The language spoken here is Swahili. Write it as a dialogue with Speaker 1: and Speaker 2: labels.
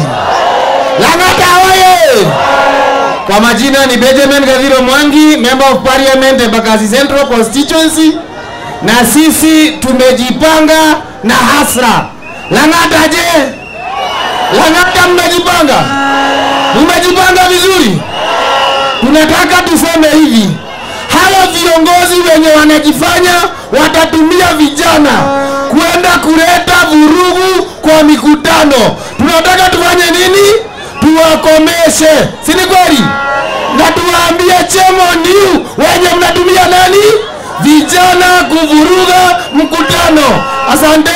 Speaker 1: Lang'ata oye! Kwa majina ni Benjamin Gathiro Mwangi, Member of Parliament Embakasi Central Constituency, na sisi tumejipanga na hasra. Lang'ata je? Lang'ata mmejipanga? Mmejipanga vizuri? Tunataka tuseme hivi, hawa viongozi wenye wanajifanya watatumia vijana kwenda kuleta vurugu kwa mikutano, tunataka tufanye nini? Tuwakomeshe, si ni kweli? Na tuwaambie chemo niu wenye mnatumia nani? Vijana kuvuruga mkutano. Asante.